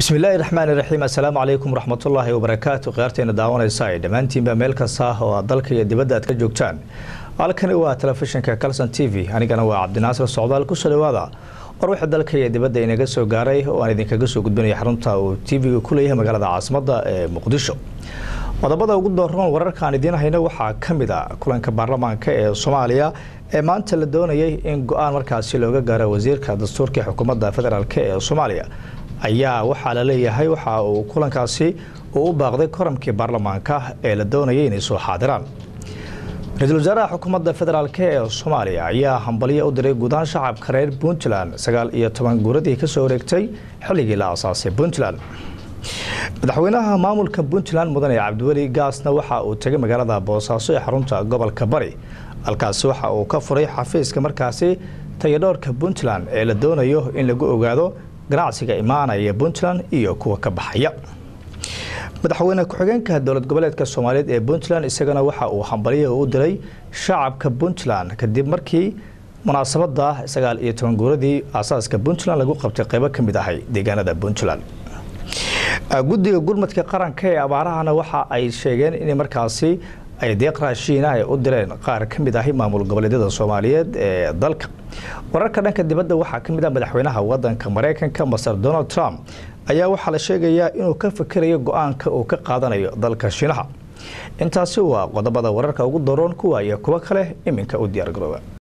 bismillaahi raxmaani raxiim assalaamu calaykum waraxmatullaahi wabarakaatu khiyaarteena daawanaysa ay dhammaantiinba meel kasta oo aad dalka iyo dibadda aad ka joogtaan halkani waa telefishinka calson t v anigana waa cabdinaasir socdaal kusoo dhawaada war wixii dalka iyo dibadda inaga soo gaaray oo aan idinkaga soo gudbinaya xarunta uu t v-ga ku leeyahay magaalada caasimadda ee muqdisho qodobada ugu dooran wararkaan idiin hayno waxaa ka mid a kulanka baarlamaanka ee soomaaliya ee maanta la doonayay in go-aan markaasi looga gaaro wasiirka dastuurka ee xukuumadda federaalk ee soomaaliya ayaa waxaa la leeyahay waxa uu kulankaasi uu u baaqday koramkii baarlamaanka ee la doonayay inay soo xaadiraan ra-iisul wasaaraha xukuumadda federaalk ee soomaaliya ayaa hambalyo u diray guudaan shacabka reer puntland sagaal iyo toban guuradii kasoo wareegtay xilligii la asaasay puntland madaxweynaha maamulka puntland mudane cabdiweli gaasna waxa uu tegay magaalada boosaaso ee xarunta gobolka bari halkaasi waxa uu ka furay xafiiska markaasi tayadhoorka puntland ee la doonayo in lagu ogaado ganacsiga imaanaya puntland iyo kuwa ka baxaya madaxweyne ku-xigeenka dowlad goboleedka soomaaliyeed ee puntland isagana waxa uu hambalyo u diray shacabka puntland kadib markii munaasabada sagaal iyo toban guuradii aasaaska puntland lagu qabtay qeybo ka mid ahay deegaanada puntland guddiga gurmadka qaranka ee abaarahana waxa ay sheegeen in markaasi ay deeq raashiina ay u direen qaar ka mid ahi maamul goboleedyada soomaaliyeed ee dalka wararka dhanka dibadda waxaa ka mid ah madaxweynaha wadanka mareykanka master donald trump ayaa waxaa la sheegayaa inuu ka fikirayo go-aanka uu ka qaadanayo dalka shiinaha intaasi waa qodobada wararka ugu daroon kuwa iyo kuwo kale iminka u diyaargarooba